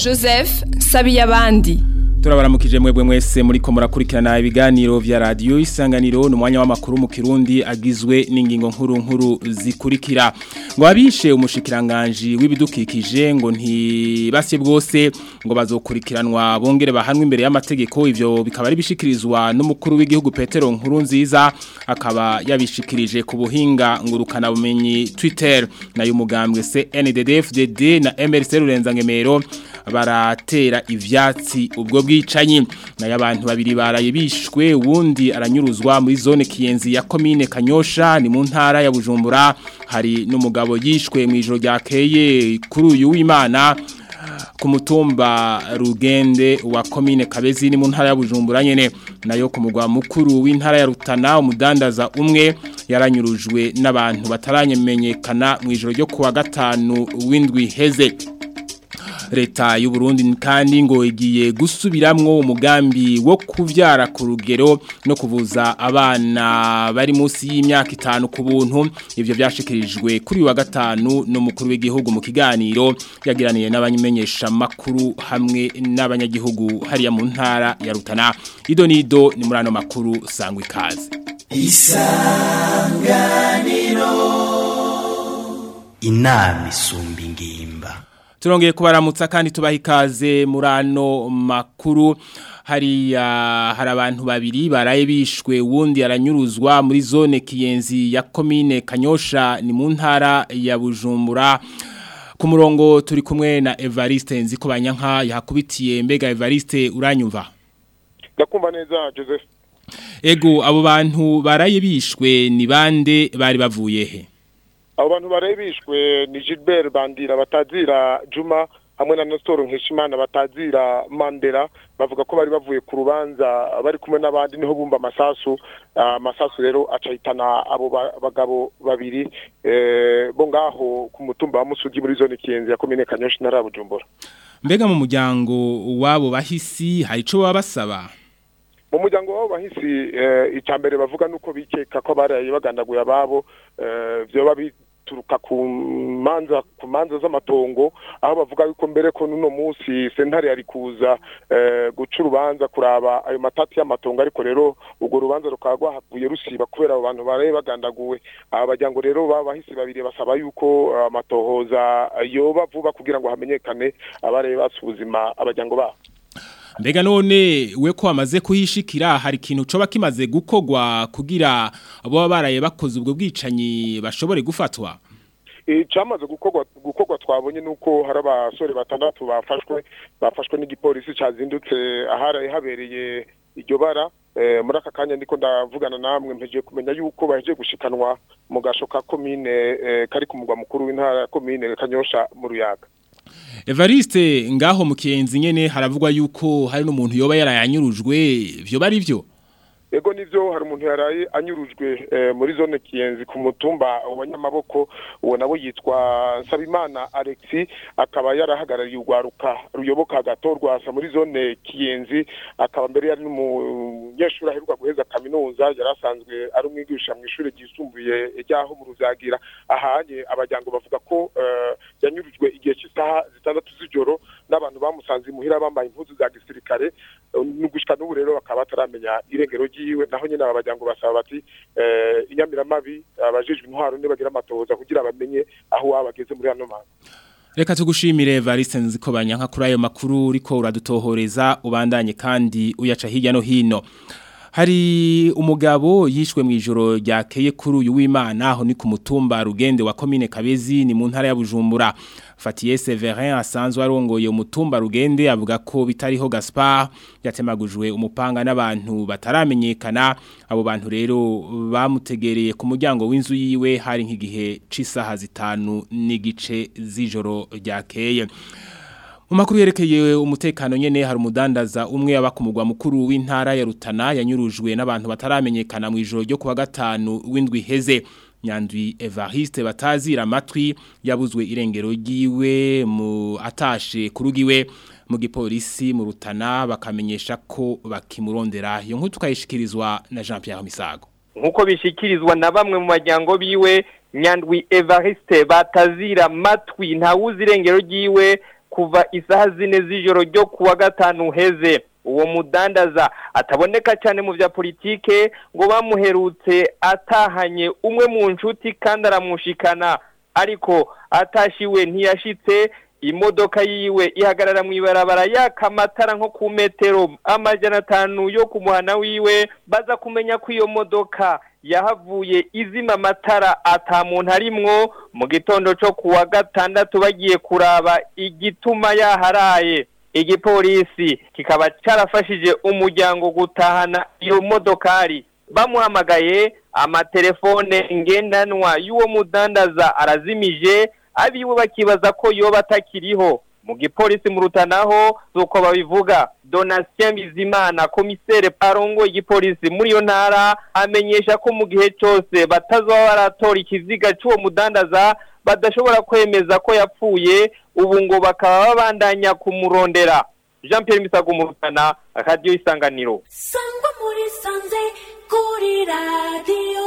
joseph sabiyabandi turabaramukije mwebwe mwese muri ko murakurikirana ibiganiro vya radio isanganiro ni umwanya w'amakuru mu Kirundi agizwe n'ingingo nkuru nkuru zikurikira ngo abishe umushikiranganje w'ibidukikije ngo ntibasye bwose ngo bazokurikiranwa bongere bahanwe imbere y'amategeko ivyo bikaba ari bishikirizwa n'umukuru w'igihugu Petero nkuru nziza akaba yabishikirije ku buhinga ngurukana bumenyi Twitter na y'umugambwe CNDD-FDD na MRC Rurenza-Ngemero baratera ivyatsi ubwo bwicanyi nayo abantu babiri baraye bishwe uwundi aranyuruzwa muri zone kiyenzi ya komine Kanyosha ni mu ntara ya Bujumbura hari n'umugabo yishwe mu ijoro ryakeye kuri uyu w'Imana ku mutumba rugende wa komine Kabezi ni mu ntara ya Bujumbura nyene nayo ku mugwa mukuru w'intara ya Rutana umudandaza umwe yaranyurujwe n'abantu bataramenyekana mu ijoro ryo kuwa gatanu w'indwi heze leta y'u Burundi kandi ngo igiye gusubiramwo umugambi wo kuvyara ku rugero no kuvuza abana bari munsi y'imyaka itanu ku buntu ivyo byashikirijwe kuri wa gatanu n'umukuru w'igihugu mu kiganiro yagiraniye n'abanymenyesha makuru hamwe n'abanyagihugu hariya mu ntara ya Rutana ido nido ni muri ano makuru sangwa ikaze isanganiro inama isumba ingimba turongeye kubaramutsa kandi tubaha ikaze muri ano makuru hari hari abantu babiri baraye bishwe wundi aranyuruzwa muri zone kiyenzi ya komine kanyosha ni mu ntara ya bujumbura ku murongo turi kumwe na evariste nzi ko banyanka yahakubitiye mbega evariste uranyumva ndakumva neza joseph ego abo bantu baraye bishwe ni bande bari bavuye he abo bantu barebishwe ni Gilbert Bandira batazira Juma hamwe na Nestor Nkeshimana batazira Mandela bavuga ko bari bavuye ku rubanza bari kumwe n'abandi niho bumba amasasu amasasu rero acahitana abo bagabo babiri bo ngaho ku mutumba wa Musugi muri zone Kiyenzi ya komine Kanyoshi na Bujumbura mbega mu muryango wabo bahisi hari ico baba basaba mu muryango wabo bahisi icambere bavuga nuko bikeka ko baraye bagandaguye ababo vyoba bituruka ku manza ku manza z'amatongo aho bavuga yuko mbere ko nuno munsi sentare yari kuza guca urubanza kuraba ayo matati y'amatongo ariko rero urwo rubanza rukaba rwahavuye rusiba kubera abo bantu baraye bagandaguwe aba bajyango rero bahisi babiri basaba yuko amatohoza yoba vuba kugira ngo hamenyekane abaraye batse ubuzima abajyango babo mbega none we ko wamaze kuhishikira hari ikintu coba kimaze gukogwa kugira abo baraye bakoze ubwo bwicanyi bashobore gufatwa icamaze gukorwa gukorwa twabonye nuko hari abasore batandatu bafashwe bafashwe n'igipolisi cazindutse aharaye habereye iryo bara muri aka kanya ndiko ndavugana namwe mpejeje kumenya yuko bahejeje gushikanwa mu gasho ka komine kari ku mugwa mukuru w'intara komine kanyosha mu ruyaga Evariste ngaho mu kiyenzi nyene haravugwa yuko hari n'umuntu yoba yarayanyurujwe byo bari byo Ego nivyo hari umuntu yaraye anyurujwe muri zone kiyenzi ku mutumba wa Nyamaboko uwo nabo yitwa Sabimana Alexi akaba yarahagarariye urwaruka ruyoboka gatorwa sa muri zone kiyenzi akaba mbere yari n'umunyeshuri aheruka guheza kaminuza yarasanzwe ari umwigisha mu ishuri ryisumbuye ryaho mu ruvyagira ahanye abajyango bavuga ko yanyurujwe igihe cy'isaha zitandatu z'ijoro n'abantu bamusanze imuhira bambaye impuzu za gisirikare n'ugushika n'ubu rero bakaba bataramenya irengero ryiwe naho nyine aba bajyango basaba bati inyamiramabi abajejwe intwaro nibagira amatohoza kugira bamenye aho waba bageze muri hano manza Reka tugushimire Evariste nziko banyanka kuri ayo makuru uriko uradutohoreza ubandanye kandi uyaca hirya no hino hari umugabo yishwe mu ijoro ryakeye kuri uyu w'Imana aho ni ku mutumba rugende wa komine Kabezi ni mu ntara ya Bujumbura Fatiye Severin asanzwe arongoye umutumba rugende avuga ko bitariho Gaspard yatemagujwe umupanga n'abantu bataramenyekana abo bantu rero bamutegereye ku muryango w'inzu yiwe hari nk'igihe c'isaha zitanu n'igice z'ijoro ryakeye mu makuru yerekeye umutekano nyene hari umudandaza umwe aba ku mugwa mukuru w'intara ya Rutana yanyurujwe n'abantu bataramenyekana mu ijoro ryo kuwa gatanu w'indwi heze nyandwi Evariste batazira amatwi yabuzwe irengero ryiwe mu atashe kurugiwe mu gipolisi mu Rutana bakamenyesha ko bakimurondera iyo nkuru tukayishikirizwa na Jean Pierre Misago nkuko bishikirizwa na bamwe mu majyango biwe nyandwi Evariste batazira matwi ntawuzi irengero ryiwe kuva isaha zine z'ijoro ryo kuwa gatanu uheze uwo mudandaza ataboneka cyane mu bya politike ngo bamuherutse atahanye umwe mu nshuti kandi aramushikana ariko atashiwe ntiyashitse imodoka yiwe ihagarara mu ibarabara yaka amatara nko ku metero amajana atanu yo ku muhana wiwe baza kumenya ko iyo modoka yahavuye izima amatara ata muntu arimwo mu gitondo cyo kuwa gatandatu bagiye kuraba igituma yaharaye igipolisi kikaba cyarafashije umuryango gutahana iyo modokari bamuhamagaye amatelefone ngendanwa y'uwo mudandaza arazimije abiwe bakibaza ko yoba atakiriho mu gipolisi mu rutanaho z'uko babivuga donatien bizimana komisere arongo igipolisi muri iyo ntara amenyesha ko mu gihe cyose batazaba baratora ikiziga cy'uwo mudandaza badashobora kwemeza ko yapfuye ubu ngo bakaba babandanya kumurondera jean Pierre misago mu rutana radiyo isanganiro sangwa muri sanze kuri radiyo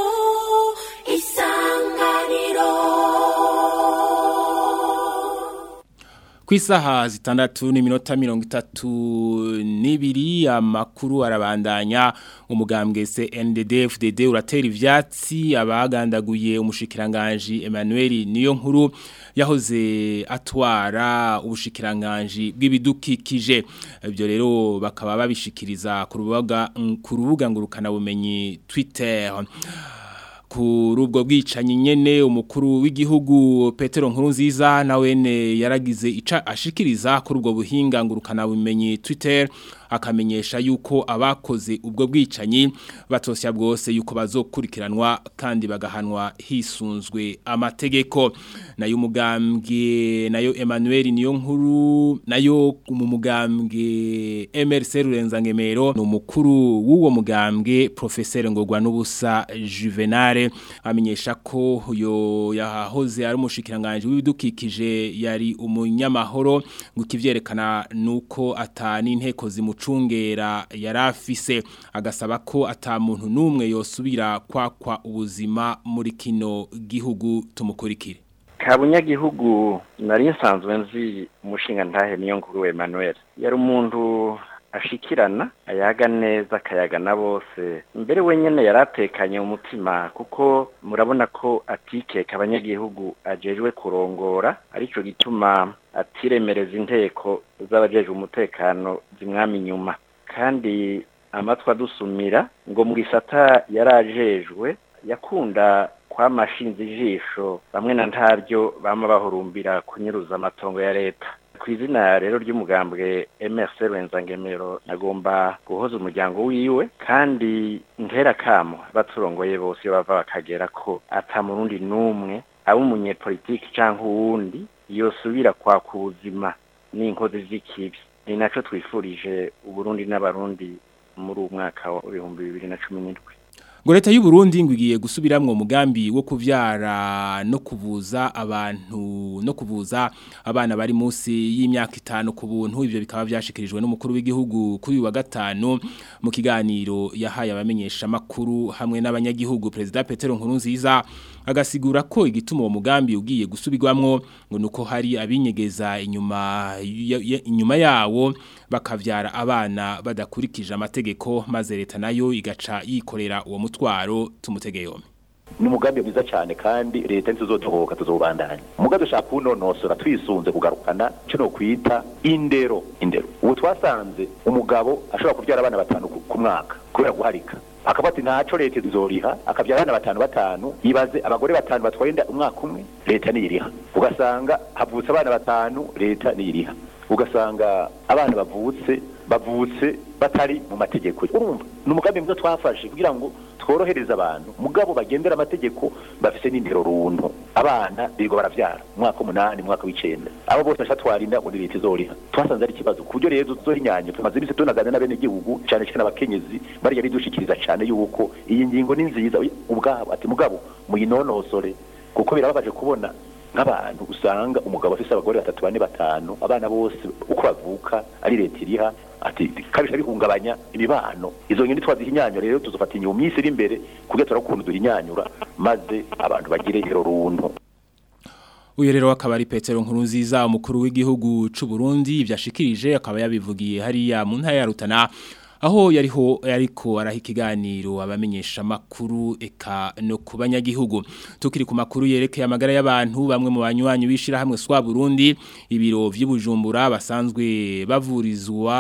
isanganiro ku isaha zitandatu n'iminota mirongo itatu n'ibiri amakuru arabandanya umugambwe CNDD FDD uratera ivyatsi abagandaguye umushikiranganji Emmanuel niyo nkuru yahoze atwara ubushikiranganji bw'ibidukikije ibyo rero bakaba babishikiriza ku rubuga ku rubuga ngurukana bumenyi Twitter kuri ubwo bwicanyi nyene umukuru w'igihugu Petero Nkurunziza nawene yaragize ica ashikiriza kuri ubwo buhinga ngurukana bumenyi Twitter akamenyesha yuko abakoze ubwo bwicanyi batosya bwose yuko bazokurikiranwa kandi bagahanwa hisunzwe amategeko nayo umugambwe nayo Emmanuel niyo nkuru nayo mu mugambwe MRC Rurenza-Ngemero ni umukuru w'uwo mugambwe professeur Ngogwa n'ubusa Juvenal amenyesha ko yo yahoze ari umushikiranganje w'ibidukikije yari umunyamahoro ngo kivyerekana nuko atani inteko zimu mucungera yarafise agasaba ko ata muntu numwe yosubira kwakwa ubuzima muri kino gihugu tumukurikire kabunyagihugu nari nsanzwe nzi umushinga ntahe niyo nkuru Emmanuel yari umuntu ashikirana ayaga neza akayaga na bose mbere wenyine yaratekanye umutima kuko murabona ko atikeka abanyagihugu ajejwe kurongora aricyo gituma atiremereza inteko z'abajejwe umutekano zimwami inyuma kandi amatwi adusumira ngo mu gisata yarajejwe yakunda kwamashinze ijisho bamwe na ntabyo bama bahurumbira kunyuruza amatongo ya leta ku izina rero ry'umugambwe MRC Rwenzangemero nagomba guhoza umuryango wiwe kandi ntera kamo baturongoye bose iyo bava bakagera ko ata murundi numwe abo umunyepolitiki canke uwundi yosubira kwaka ubuzima n'inkozi z'ikibi ni naco twifurije uburundi n'abarundi muri uwo mwaka wa ibihumbi bibiri na cumi n'indwi ngo leta y'u Burundi ngo igiye gusubiramwo umugambi wo kuvyara no kuvuza abantu no kuvuza abana bari munsi y'imyaka itanu ku buntu ivyo bikaba vyashikirijwe n'umukuru w'igihugu kuri wa gatanu mu kiganiro yahaye abamenyesha makuru hamwe n'abanyagihugu president Petero Nkurunziza agasigura ko igituma uwo mugambi ugiye gusubirwamwo ngo nuko hari abinyegeza inyuma inyuma yawo bakavyara abana badakurikije amategeko maze leta nayo igaca yikorera uwo mutwaro tumutege yombi ni umugambi mwiza cyane kandi leta ntizodohoka tuzobandanya umugambi ushaka kuwunonosora twisunze kugarukana cyo no kwita indero indero ubu twasanze umugabo ashobora kubyara abana batanu ku mwaka kubera guharika akavuga ati ntaco leta izoriha akabyara abana batanu batanu yibaze abagore batanu batwaye inda umwaka umwe leta niyiriha ugasanga havutse abana batanu leta niyiriha ugasanga abana bavutse bavutse batari mu mategeko urumva ni umugambi mwiza twafashe kugira ngo tworohereze abantu mugabo bagendera amategeko bafise n'indero runtu abana birirwa baravyara umwaka umunani umwaka w'icenda abo bose basha twarinda ngo leta izoriha twasanze ari ikibazo ku buryo rero tuzohinyanya tumaze iminsi tunagana n'abenegihugu cane cane abakenyezi bariya bidushikiriza cane yuko iyi ngingo ni nziza ubwabo ati mugabo muyinonosore kuko birababaje kubona nk'abantu usanga umugabo afise abagore batatu bane batanu abana bose uko bavuka ari leta iriha ati kabisha bihungabanya imibano izo nyoni twazihinyanyura rero tuzofata inyuma minsi iri imbere kugira turakuntu duhinyanyura maze abantu bagire iro runtu Uyu rero akaba ari Petero Nkurunziza umukuru w'igihugu c'u Burundi ivyashikirije akaba yabivugiye hariya mu ntara ya Rutana aho yariho yariko araha ikiganiro abamenyesha makuru eka no ku banyagihugu tukiri ku makuru yerekeye amagara y'abantu bamwe mu banywanyi bishira hamwe swa Burundi ibiro vy'ubujumbura basanzwe bavurizwa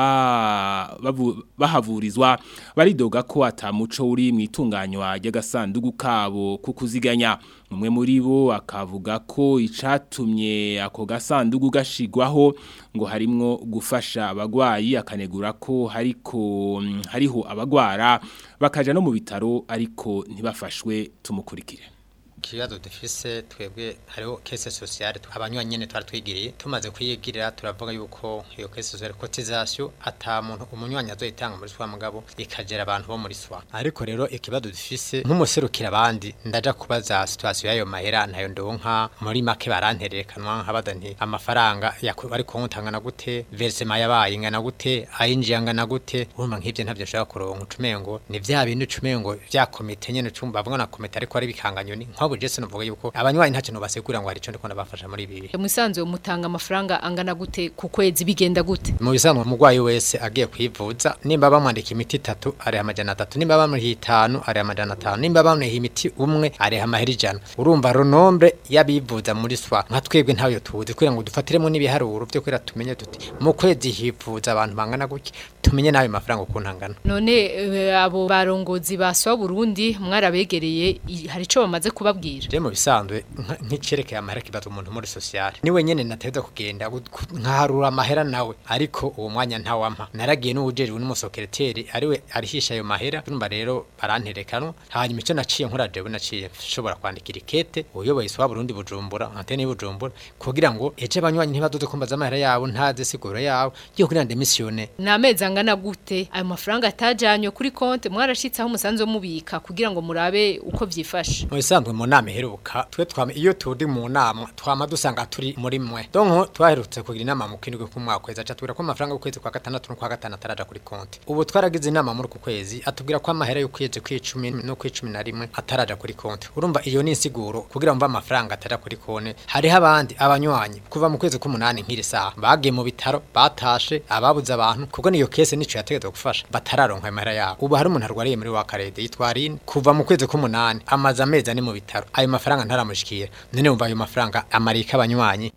bavu, bahavurizwa baridoga ko atamuco uri mu itunganywa ry'agasandugu kabo kukuziganya umwe muri bo akavuga ko icatumye ako gasandugu gashigwaho ngo harimwo gufasha abagwayi akanegura ko hariko hariho abagwara bakaja no mu bitaro ariko ntibafashwe tumukurikire ikibazo dufise twebwe hariho kese sociale abanywanyi nyene twari twigiriye tumaze kuyigirira turavuga yuko iyo kese sociale cotisation ata muntu umunywanyi azoyitanga muri swa mugabo ikagera abantu bo muri swa ariko rero ikibazo dufise nk'umuserukira abandi ndaja kubaza situation yayo mahera ntayo ndonka muri make baranterekanwa nkabada nti amafaranga ari kuntangana gute versement yabaye ingana gute ayinjiye angana gute urumva nk'ivyo ntavyo nshaka kuronka ucumengo ni vya bintu ucumengo vya komite nyene cumva bavuga na komite ariko ari bikanganyoni nk'abo Jesse novuga yuko abanywanyi ntacyo no basekura ngo hari ico ndiko ndabafasha muri ibi musanzwe mutanga amafaranga angana gute ku kwezi bigenda gute mu bisanzwe umugwayi wese agiye kwivuza nimba bamwandika imiti itatu ari amajana atatu nimba bamuha itanu ari amajana atanu nimba bamuha imiti umwe ari amahera ijana urumva ronombre yabivuza muri swa nka twebwe ntayo tuzi kugira ngo dufatiremo n'ibiharuro byo kwera tumenye tuti mu kwezi hivuza abantu bangana guki tumenye nayo mafaranga ukuntu angana none uh, abo barongozi ba swa Burundi mwarabegereye hari ico bamaze kubabwira je mu bisanzwe nk'icerekeye amahera kibazo umuntu muri sociale ni wenyene nateza kugenda nkaharura amahera nawe ariko uwo mwanya ntawampa naragiye n'uwujejwe n'umusokereteri ariwe arihisha ayo mahera urumva rero baranterekano hanyuma icyo naciye nkora jewe naciye nshobora kwandikira ikete uyoboye swa Burundi bujumbura antene y'ubujumbura kugira ngo eje abanywanyi ntibadoze kumbaza amahera yabo ntaze siguro yabo yo kuri ndemisione namezi angana gute ayo mafaranga atajanywe kuri konte mwarashitse aho musanzwe mubika kugira ngo murabe uko vyifashe mu bisanzwe mu nama iheruka twe twama iyo turi mu nama twama dusanga turi muri mwe donc twaherutse kugira inama mu kindwe ku mwaka kwezi aca ko amafaranga y'ukwezi kwa gatandatu no kwa gatanu ataraja kuri konti ubu twaragize inama muri ku kwezi atubwira ko amahera y'ukwezi kw'icumi no kw'icumi na rimwe ataraja kuri konti urumva iyo ni insiguro kugira ngo amafaranga ataraja kuri konti hariho abandi abanywanyi kuva mu kwezi k'umunani nk'iri saha bagiye mu bitaro batashe ababuze abantu kubwo niyo kese nico yategetswe gufasha batararonka amahera yabo ubu hari umuntu arwariye muri wa karede yitwa Aline kuva mu kwezi k'umunani amaze amezi ane mu bitaro ayo mafaranga ntaramushikira none umva ayo mafaranga amarika abanywanyi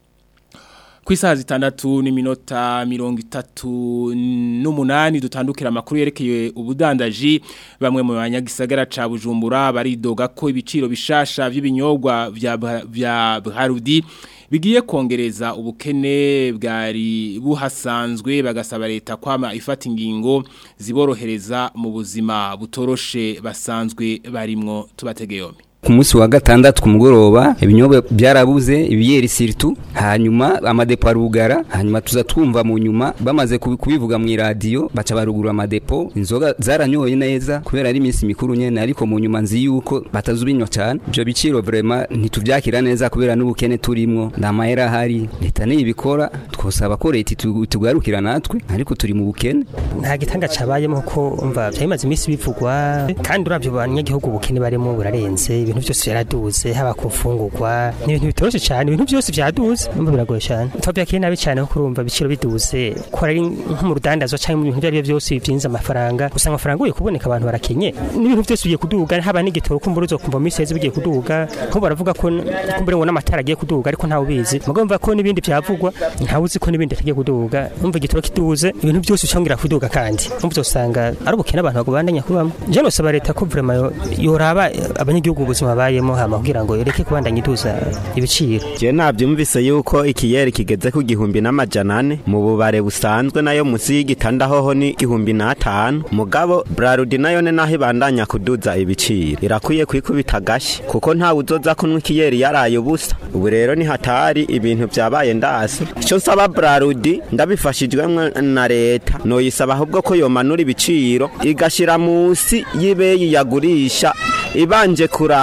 ku isaha zitandatu n'iminota mirongo itatu n'umunani dutandukira amakuru yerekeye ubudandaji bamwe mu banyagisagara ca bujumbura baridoga ko ibiciro bishasha by'ibinyobwa vya Bharudi bigiye kongereza ubukene bwari buhasanzwe bagasaba leta kwama ifata ingingo ziborohereza mu buzima butoroshe basanzwe barimwo tubategeyome ku munsi wa gatandatu ku mugoroba ibinyobwa byarabuze ibiyeri siritu hanyuma amadepo arugara hanyuma tuza twumva mu nyuma bamaze kubivuga mu radio baca barugura amadepo inzoga zaranyoye neza kubera ari iminsi mikuru nyene ariko mu nyuma nzi yuko batazubinywa cyane ibyo biciro vraiment ntituvyakira neza kubera n'ubukene turimwo nta mahera ahari leta niyibikora twosaba ko leta tugarukira natwe ariko turi mu bukene nta gitanga cabayemo ko umva byayimaze iminsi bivugwa kandi uravyo banyagihugu ubukene barimo burarenze ibintu byose byaraduze haba ku mfungurwa ni ibintu bitoroshye cyane ibintu byose byaduze numva biragoye cyane twabyakiriye nabi cyane ko kurumva ibiciro biduze ko ari nko mu rudandazwa cyangwa mu bintu ibyo ari byo byose byinjiza amafaranga gusa amafaranga ugiye kuboneka abantu barakenye n'ibintu byose bigiye kuduga haba n'igitoro kumva uruzo kumva mu isi bigiye kuduga nko baravuga ko kumbure ngo n'amatara agiye kuduga ariko ntawe ubizi mugomba ko n'ibindi byavugwa ntawe uzi ko n'ibindi atagiye kuduga numva igitoro kiduze ibintu byose cyongera kuduga kandi numva uzosanga ari ubukene abantu bagubandanya kubamo je nosaba leta ko vraiment yoraba abanyagihugu ubuzima babayemo hama kugira ngo ireke kubandanya iduza ibiciro je navyumvise yuko ikiyeri kigeze ku gihumbi n'amajana ane mu bubare busanzwe nayo musi y'igitanda hoho ni igihumbi n'atanu mugabo brarudi nayo ne naho ibandanya kuduza ibiciro irakwiye kwikubita gashi kuko ntawe uzoza kunywa ikiyeri yaraye ubusa ubu rero ni hatari ibintu vyabaye ndasi ico nsaba brarudi ndabifashijwemwo na leta noyisaba ahubwo ko yomanura ibiciro igashira musi y'ibeyi yagurisha ibanje kura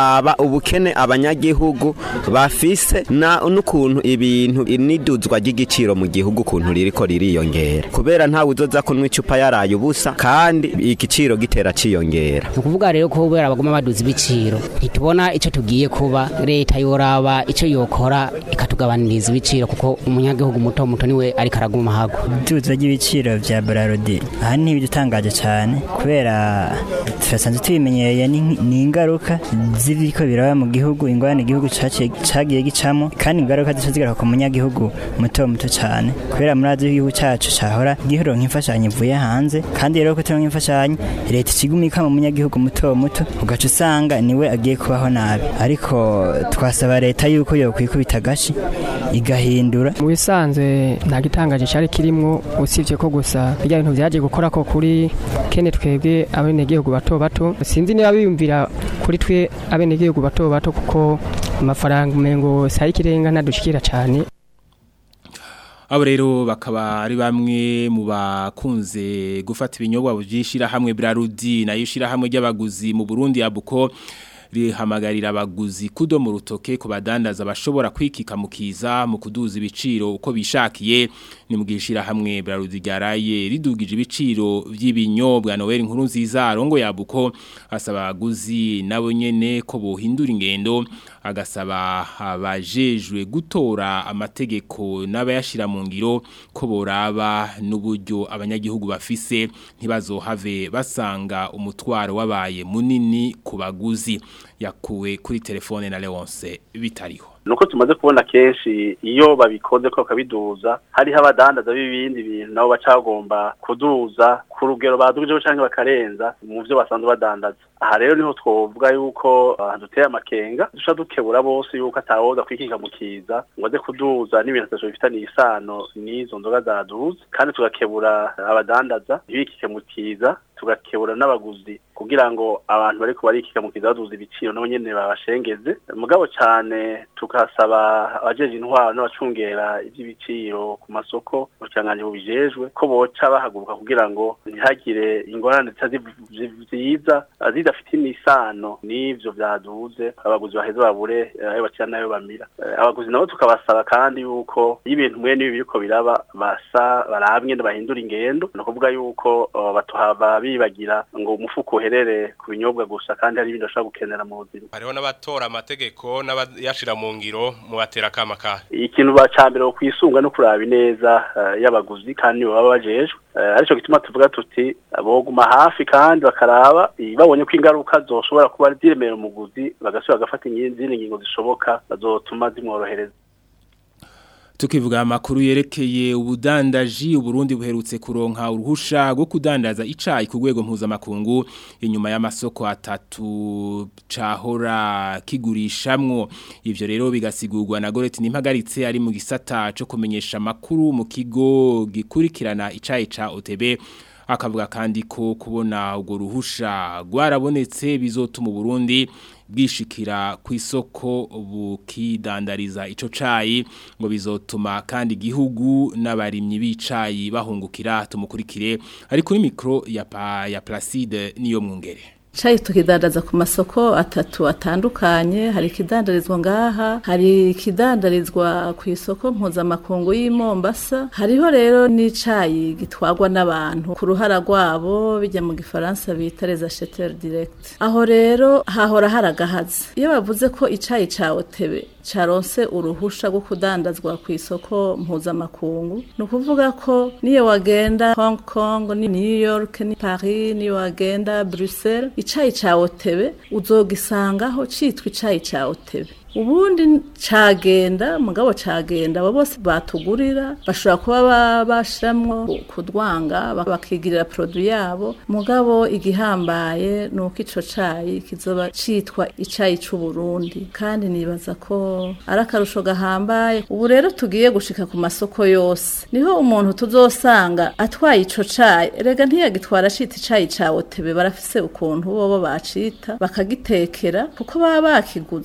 tukaraba ubukene abanyagihugu bafise na n'ukuntu ibintu iniduzwa ry'igiciro mu gihugu ukuntu ririko ririyongera kubera ntawe uzoza kunywa icupa yaraye ubusa kandi igiciro gitera ciyongera ni ukuvuga rero ko kubera baguma baduza ibiciro ntitubona icyo tugiye kuba leta yoraba icyo yokora ikatugabaniriza ibiciro kuko umunyagihugu muto muto niwe ariko araguma hago iduza ry'ibiciro vya Brarodi aha ni ibidutangaje cyane kubera turasanzwe tubimenyereye ni ni ingaruka z'ibiko biraba mu gihugu ingorane igihugu caciye- cagiye gicamo kandi ingaruka zica zigaruka ku munyagihugu muto muto cyane kubera muri azi igihugu cyacu cahora giheronka imfashanyo ivuye hanze kandi rero ko turonka imfashanyo leta ikigumika mu munyagihugu muto muto ugaca usanga niwe agiye kubaho nabi ariko twasaba leta yuko yokwikubita agashi igahindura mu bisanzwe nta gitangaje cyari kirimo usibye ko gusa bijya bintu byagiye gukora ko kuri kene twebwe abenegihugu bato bato sinzi niba biyumvira kuri twe abenegihugu bato bato kuko amafaranga umengo saa y'ikirenga ntadushikira cyane abo rero bakaba ari bamwe mu bakunze gufata ibinyobwa byishira hamwe Brarudi nayo ishira hamwe ry'abaguzi mu Burundi abuko rihamagarira abaguzi kudo mu rutoke ku badandaza bashobora kwikika mu kiza mu kuduza ibiciro uko bishakiye ni mu gishira hamwe Brarudi ryaraye ridugije ibiciro by'ibinyobwa Noel inkuru nziza arongo yabuko asaba abaguzi nabo nyene ko bohindura ingendo agasaba abajejwe gutora amategeko n'abayashira mu ngiro ko boraba n'uburyo abanyagihugu bafise ntibazohave basanga umutwaro wabaye munini ku baguzi yakuwe kuri telefone na Leonce bitariho nuko tumaze kubona kenshi iyo babikoze ko bakabiduza hariho abadandaza b'ibindi bintu nabo bacagomba kuduza ku rugero badujeho cyangwa bakarenza mu byo basanzwe badandaza aha rero niho twovuga yuko uh, duteye amakenga duca dukebura bose yuko atawoza kwikika mu kiza ngo aze kuduza n'ibintu atatu bifitaniye isano n'izo nzoga zaduze kandi tugakebura abadandaza ntibikike mu kiza tugakebura n'abaguzi kugira ngo abantu bariko barikika mu kiza baduza ibiciro nabo nyene babashengeze mugabo cyane tukasaba abajeje intwaro n'abacungera iby'ibiciro ku masoko ubucanganje bubijejwe ko boca bahaguruka kugira ngo ntihagire ingorane ziza zidafite imisano n'ivyo vyaduze abaguzi baheze babure eh, ayo bakira nayo bamira Eh, abaguzi nabo tukabasaba kandi yuko iyo ibintu mwe n'ibi biriko biraba basa barabwe bahindura ingendo ni ukuvuga yuko eh, batuhava bibagira ngo umufuko uherere ku binyobwa gusa kandi hari ibindi bashobora gukenera mu buzima hariho n'abatora amategeko n'abayashira mu ngiro mu batera kama kahe ikintu bacambere kwisunga no kuraba ineza eh, y'abaguzi kandi nibo baba bajejwe Eh, arico gituma tuvuga tuti boguma hafi kandi bakaraba eh, babonye ko ingaruka zoshobora kuba ziremera umuguzi bagasubira bagafata izindi ngingo zishoboka bazotuma zimworohereza Tukivuga amakuru yerekeye ubudandaji uburundi buherutse kuronka uruhusha rwo kudandaza icayi ku rwego mpuzamakungu inyuma y'amasoko atatu cahora kigurishamwo ivyo rero bigasigurwa na Goreti Nimpagaritse ari mu gisata co kumenyesha amakuru mu kigo gikurikirana icayi ca OTB akavuga kandi ko kubona urwo ruhusha rwarabonetse bizotuma Burundi bwishikira ku isoko bukidandariza ico cayi ngo bizotuma kandi igihugu n'abarimyi b'icayi bahungukira tumukurikire ari kuri mikro ya pa, ya Placide niyo mwungere Chai tukidandaza ku masoko atatu atandukanye hari ikidandarizwa ngaha hari ikidandarizwa ku isoko mpuzamakungu y'i Mombasa hariho rero n'icayi gitwagwa n'abantu ku ruhara rwabo bijya mu gifaransa bita les acheteurs direct aho rero hahora haragahaza iyo bavuze ko icayi ca Otebe caronse uruhusha rwo kudandazwa ku isoko mpuzamakungu ni ukuvuga ko niyo wagenda Hong Kong ni New York ni Paris niyo wagenda Bruxelles icayi ca Otebe uzogisangaho citwa icayi ca Otebe ubundi cagenda mugabo cagenda abo bose batugurira bashobora kuba bashiramwo kudwanga bakigirira produit yabo mugabo igihambaye nuko ico cayi kizoba citwa icayi c'u Burundi kandi nibaza ko ari akarusho gahambaye ubu rero tugiye gushika ku masoko yose niho umuntu tuzosanga atwaye ico cayi rega ntiyagitwara cita icayi ca Otebe barafise ukuntu bobo bacita bakagitekera kuko baba bakiguze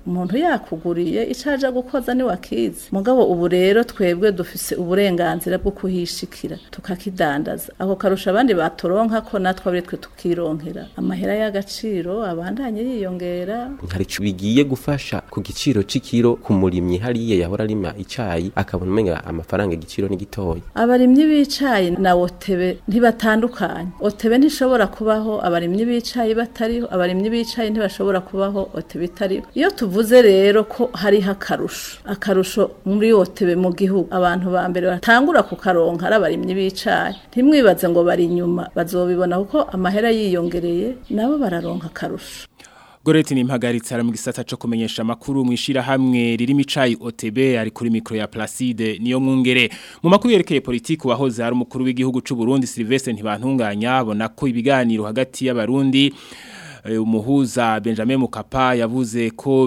umuntu yakuguriye icaja gukoza ni wakizi mugabo ubu rero twebwe dufise uburenganzira bwo kuhishikira tukakidandaza ako karusha abandi batoronka ko natwe abiri twe tukironkera amahera y'agaciro abandanye yiyongera hari ico bigiye gufasha ku giciro c'ikiro ku murimyi hariya yahora arima icayi akabona umenga amafaranga igiciro ni gitoya abarimyi b'icayi na otebe ntibatandukanye otebe ntishobora kubaho abarimyi b'icayi batariho abarimyi b'icayi ntibashobora kubaho otebe itariho iyo tuvuze rero ko hariho akarusho akarusho muri otebe mu gihugu abantu ba mbere batangura kukaronka ari abarimyi b'icayi ntimwibaze ngo bari inyuma bazobibona kuko amahera yiyongereye nabo bararonka akarusho Goreti ni mpagaritse ara mu gisata cyo kumenyesha makuru mwishira hamwe ririmo icayi OTB ari kuri micro ya Placide niyo mwungere mu makuru yerekeye politiki wahoze ari umukuru w'igihugu c'u Burundi Sylvestre ntibantunganya abona ko ibiganiro hagati y'abarundi umuhuza Benjamin Mukapa yavuze ko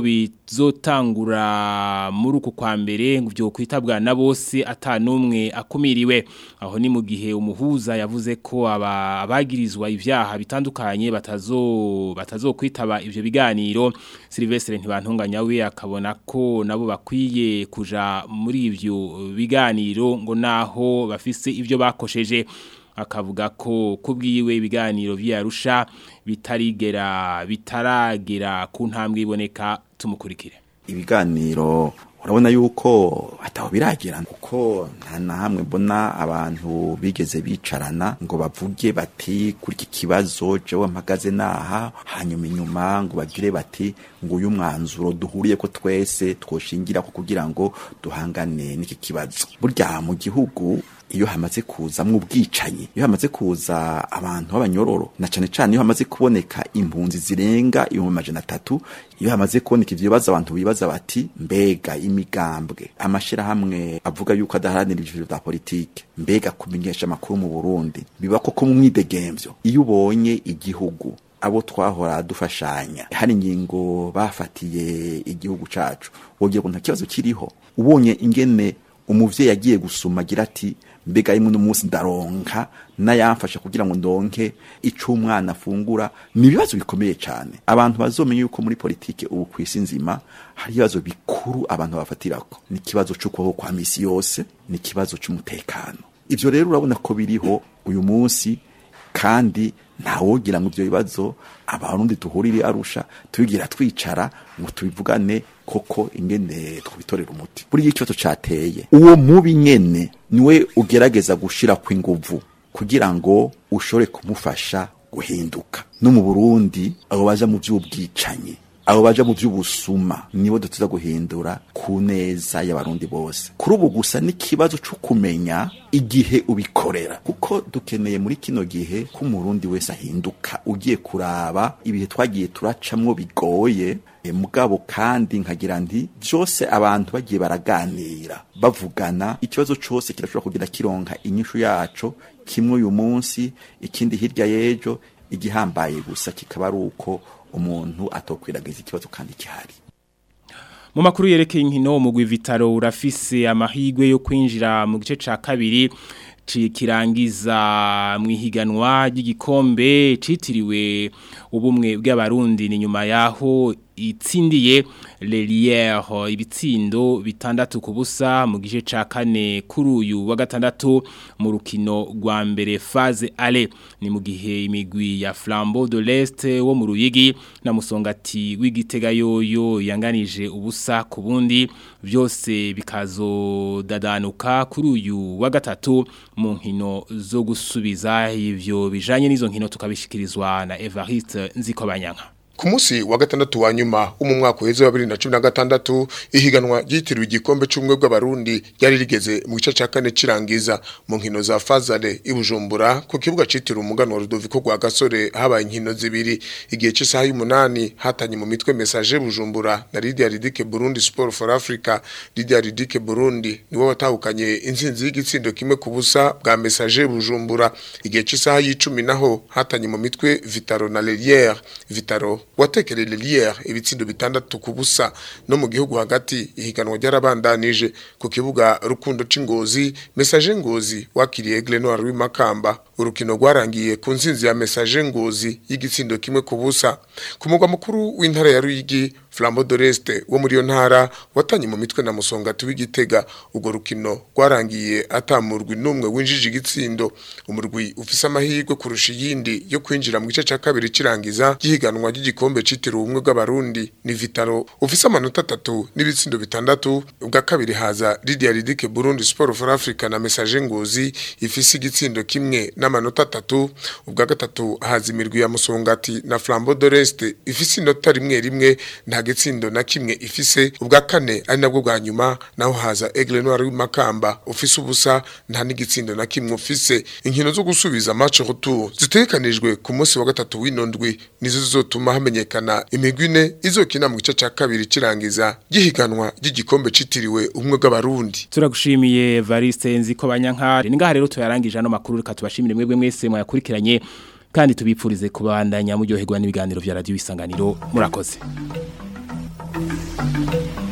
bizotangura muri uku kwa mbere byo kwitabwa na bose atanumwe akumiriwe aho ni mu gihe umuhuza yavuze ko abagirizwa ivyaha bitandukanye batazo batazokwitaba ivyo biganiro Sylvestre ntibantunganya we akabona ko nabo bakwiye kuja muri ivyo biganiro ngo naho bafise ivyo bakosheje akavuga ko kubwiwe ibiganiro vyarusha bitarigera bitaragera ku ntambwe iboneka tumukurikire ibiganiro urabona yuko ataho biragera kuko nta na hamwe mbona abantu bigeze bicarana ngo bavuge bati kuri iki kibazo jewe mpagaze naha hanyuma inyuma ngo bagire bati ngo uyu mwanzuro duhuriye ko twese twoshingira ko kugira ngo duhangane n'iki kibazo burya mu gihugu iyo hamaze kuzamwo ubwicanyi iyo hamaze kuza abantu b'abanyororo na cane cane iyo hamaze kuboneka impunzi zirenga ibihumbi amajana atatu iyo hamaze kuboneka ivyo bibazo abantu bibaza bati mbega imigambwe amashirahamwe avuga yuko adaharanira ivyo vya politike mbega kumenyesha amakuru mu Burundi biba koko mu mwidegemvyo iyo ubonye igihugu abo twahora dufashanya hari ingingo bafatiye igihugu cacu wogira ngo nta kibazo kiriho ubonye ingene umuvyeyi yagiye gusuma agira ati mbega rimwe n'umunsi ndaronka n'ayamfasha kugira ngo ndonke ico umwana afungura ni ibibazo bikomeye cyane abantu bazomenya yuko muri politike ubu ku isi nzima hari ibibazo bikuru abantu bafatirako ni ikibazo c'ukubaho kwa misi yose ni ikibazo c'umutekano ivyo rero urabona ko biriho uyu munsi kandi ntawogira ngo ivyo bibazo abarundi duhurire arusha tubigira twicara ngo tubivugane koko ingene twitorera umuti buri ikibazo cateye uwo mubi nyene niwe ugerageza gushira ku inguvu kugira ngo ushobore kumufasha guhinduka no mu Burundi abo baja mu vy'ubwicanyi abo baja mu vy'ubusuma nibo dutuza guhindura ku neza y'abarundi bose kuri ubu gusa n'ikibazo cyo kumenya igihe ubikorera kuko dukeneye muri kino gihe ko umurundi wese ahinduka ugiye kuraba ibihe twagiye turacamwo bigoye e, mugabo kandi nkagira nti byose abantu bagiye baraganira bavugana ikibazo cyose kirashobora kugira kironka inyishu yaco kimwe uyu munsi ikindi hirya y'ejo igihambaye gusa kikaba ari uko umuntu atokwiragiza ikibazo kandi gihari mu makuru yerekeye inkino umugwi Vitaro urafise amahigwe yo kwinjira mu gice ca kabiri kirangiza mu ihiganwa ry'igikombe citiriwe ubumwe bw'abarundi ni nyuma yaho itsindiye Lelière ibitsindo bitandatu ku busa mu gice ca kane kuri uyu wa gatandatu mu rukino rwa mbere phase ale ni mu gihe imigwi ya Flambeau de l'Est wo mu Ruyigi na Musongati w'igitega yoyo yanganije ubusa ku bundi byose bikazodadanuka kuri uyu wa gatatu mu nkino zo gusubiza ivyo bijanye n'izo nkino tukabishikirizwa na Evariste Nzikobanyanka Ku munsi wa gatandatu wa nyuma mu mwaka uheze wa 2016 ihiganwa ryitiriwe igikombe cy'umwe bw'abarundi ryari rigeze mu gice ca kane cirangiza mu nkino za Fazale ibujumbura ku kibuga citiriwe umugano wa Rudoviko gwa Gasore habaye inkino zibiri igihe cy'isaha y'umunani hatanye mu mitwe message bujumbura na Lydia Ridike Burundi Sport for Africa Lydia Ridike Burundi niwo watahukanye insinzi y'igitsindo kimwe ku busa bwa message bujumbura igihe cy'isaha y'icumi naho hatanye mu mitwe Vitaro na Lelière Vitaro watekereye Lilière ibitsindo bitandatu ku busa no mu gihugu hagati ihiganwa ryarabandanije ku kibuga rukundo c'ingozi message ngozi wakiriye Glenoir w'imakamba urukino rwarangiye ku nzinzi ya message ngozi y'igitsindo kimwe ku busa ku mugwa mukuru w'intara ya Ruyigi Flambeau de l'Est wo muri yo ntara watanye mu mitwe na Musongati w'Igitega ubwo rukino rwarangiye atamurwi numwe winjije igitsindo umurwi ufise amahirwe kurusha iyindi yo kwinjira mu gice ca kabiri cirangiza gihiganwa ry'igikombe citiriwe ubumwe bw'abarundi ni Vitalo ufise amanota atatu n'ibitsindo bitandatu ubwa kabiri haza Lydia Ridike Burundi Sport for Africa na Message Ngozi ifise igitsindo kimwe n'amanota atatu ubwa gatatu haza imirwi ya Musongati na Flambeau de l'Est ifise inota rimwe rimwe nta gitsindo na kimwe ifise ubwa kane ari nabwo bwa nyuma naho haza Aigle Noir w'imakamba ufise ubusa nta n'igitsindo na kimwe ufise inkino zo gusubiza match retour zitekanijwe ku munsi wa gatatu w'inondwi nizo zizotuma hamenyekana imigwi ine izokina mu gice ca kabiri cirangiza gihiganwa ry'igikombe citiriwe umwe bw'abarundi turagushimiye Variste nziko banyankare ningaha rero tuyarangije ano makuru reka tubashimire mwebwe mwese mwayakurikiranye kandi tubipfurize kubandanya muryoherwa n'ibiganiro vya radio isanganiro murakoze